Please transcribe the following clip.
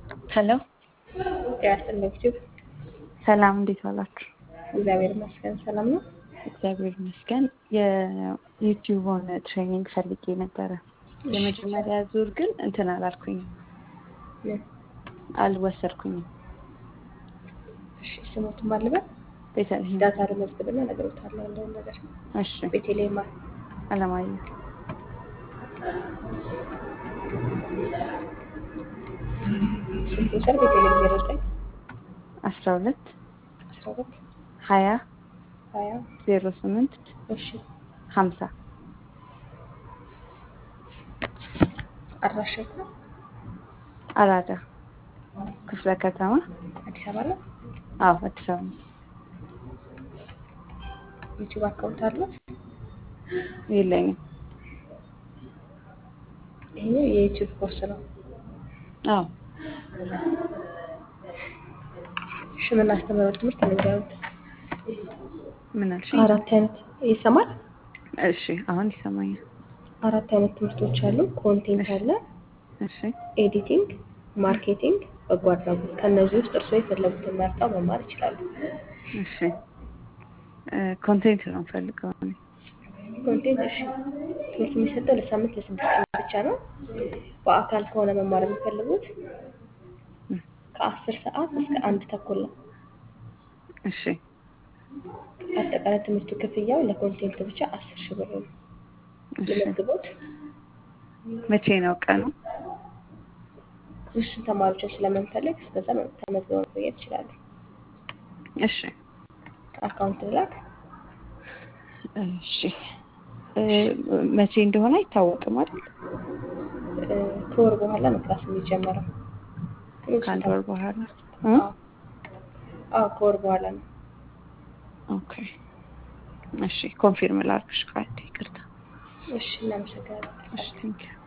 ሄሎ ያስጠለችው ሰላም፣ እንዴት ዋላችሁ? እግዚአብሔር ይመስገን ሰላም ነው። እግዚአብሔር ይመስገን። የዩቲዩብን ትሬኒንግ ፈልጌ ነበረ። የመጀመሪያ ዙር ግን እንትን አላልኩኝም፣ አልወሰድኩኝም። እሺ ስሞቱን ማልበል ቤተልሔም ዳታ ለመዝግብና ነገሮታለሁ ያለውን ነገር እሺ፣ ቤቴሌማ አለማየሁ ስልክ ውሰድ ቤቴሌም ዜሮ ዘጠኝ አስራ ሁለት አስራ ሁለት ሀያ ሀያ ዜሮ ስምንት እሺ ሀምሳ አድራሻ የት ነው? አራዳ ክፍለ ከተማ። አዲስ አበባ ነው። አዎ አዲስ አበባ ነው። ዩቲዩብ አካውንት አለት? የለኝም። ይሄኛው የዩቲዩብ ኮርስ ነው። አዎ እሺ የምናስተምረው ትምህርት ንገሩት። ምን አልሽ? አራት አይነት ይሰማል። እሺ አሁን ይሰማኛል። አራት አይነት ትምህርቶች አሉ። ኮንቴንት አለ፣ እሺ ኤዲቲንግ፣ ማርኬቲንግ፣ በጎ አድራጎት። ከእነዚህ ውስጥ እርስዎ የፈለጉትን መርጠው መማር ይችላሉ። እሺ ኮንቴንት ነው ፈልገው እኔ። ኮንቴንት እሺ፣ ትምህርት የሚሰጠው ለሳምንት ለስድስት ቀን ብቻ ነው። በአካል ከሆነ መማር የሚፈልጉት ከአስር ሰዓት እስከ አንድ ተኩል ነው። እሺ አጠቃላይ ትምህርቱ ክፍያው ለኮንቴንት ብቻ አስር ሺህ ብር ነው። እሺ የመዝግቦት መቼ ነው ቀኑ? ውስን ተማሪዎችን ስለምንፈልግ እስከዛ ተመዝግበው መቆየት ይችላሉ። እሺ አካውንት ላክ። እሺ እ መቼ እንደሆነ አይታወቅም አይደል? እ ከወር በኋላ ነው ክላስ የሚጀመረው። ግን ውስን ከአንድ ወር በኋላ እ? አዎ አዎ ከወር በኋላ ነው። ኦኬ እሺ ኮንፊርም ላድርግሽ ካንዴ ይቅርታ። እሺ እናመሰግናለን። እሺ ቴንኪው